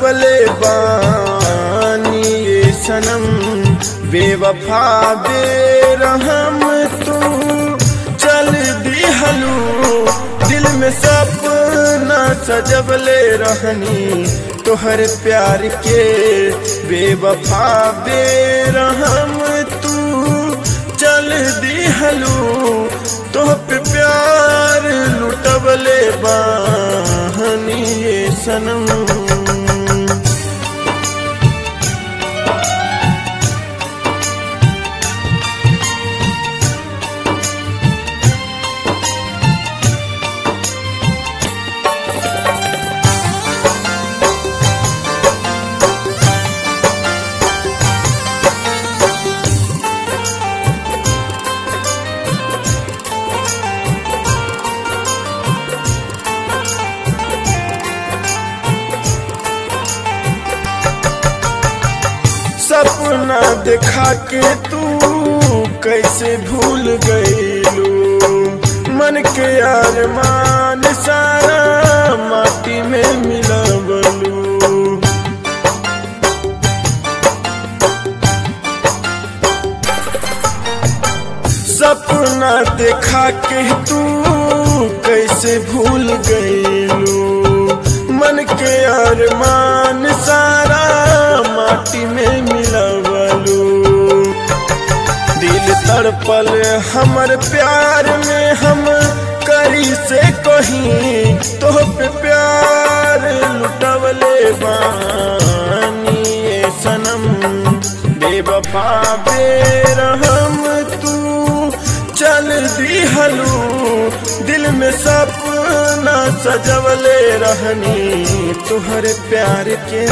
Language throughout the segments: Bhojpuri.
सजवले बानी ये सनम बेवफा बेरहम तू चल दिहलू दिल में सपना सजवले रहनी तोहर प्यार के बेवफा बेरहम तू चल दिहलू तोह पे प्यार लुटवले बाहनी ये सनम सपना देखा के तू कैसे भूल गईलू मन के अरमान सारा माटी में मिलवलू सपना देखा के तू कैसे भूल गईलू मन के अरमान सारा माटी में मिलवलू दिल तड़पल हमर प्यार में हम करी से कहीं तो पे प्यार लुटवले बानी ये सनम बेवफा बेरहम तू चल दिहलू दिल में सपना सजवले रहनी तुहर प्यार के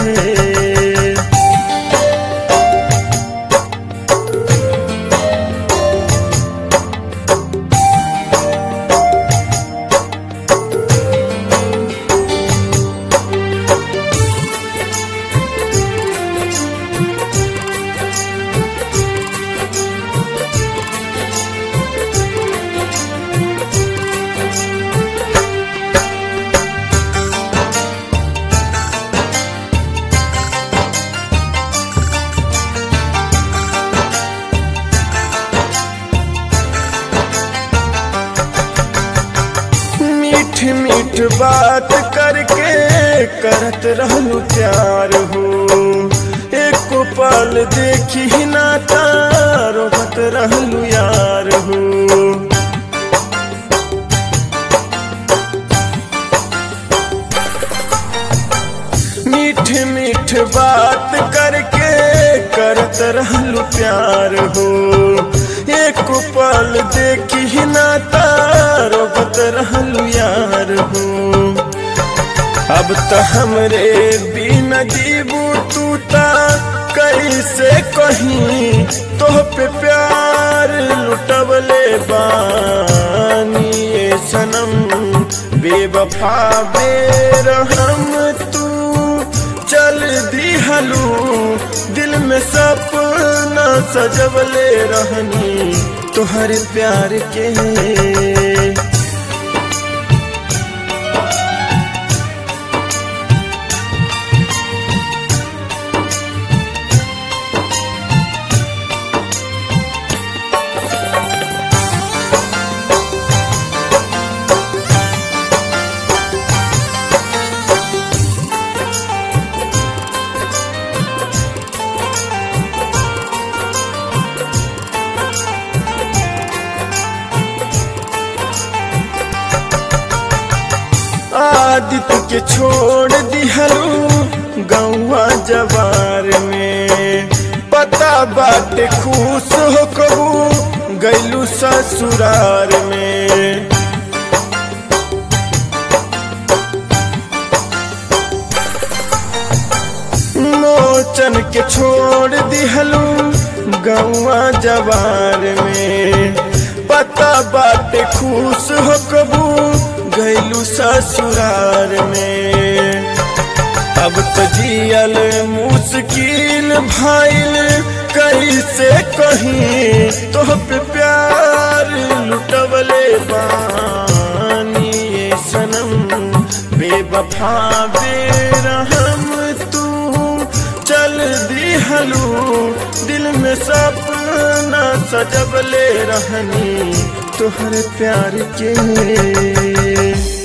मीठ मीठ बात करके करत रहलू प्यार हो एक पल देखी ना रोबत रहलू यार हो मीठ मीठ बात करके करत रहलू प्यार हो एक पल देखी ना रोबत रहलू यार हो अब तो हमरे बिन जीबू तू ता कैसे कहीं तोह पे प्यार लुटवले बानी ये सनम बेवफा बेरहम तू चल दिहलू दिल में सपना सजवले रहनी तुहर प्यार के आदित्य के छोड़ दिहलू गौवा जवार में पता बाटे खुश हो कबू गैलू ससुरार में मोचन के छोड़ दिहलू गौवा जवार में पता बाटे खुश हो कबू गैलू ससुरार में अब तो जियल मुश्किल भाईल कैसे कहीं तो पे प्यार लुटवले बानी ये सनम बेवफा बेरहम तू दिहलू दिल में सपना सजबले रहनी तोहरे प्यार के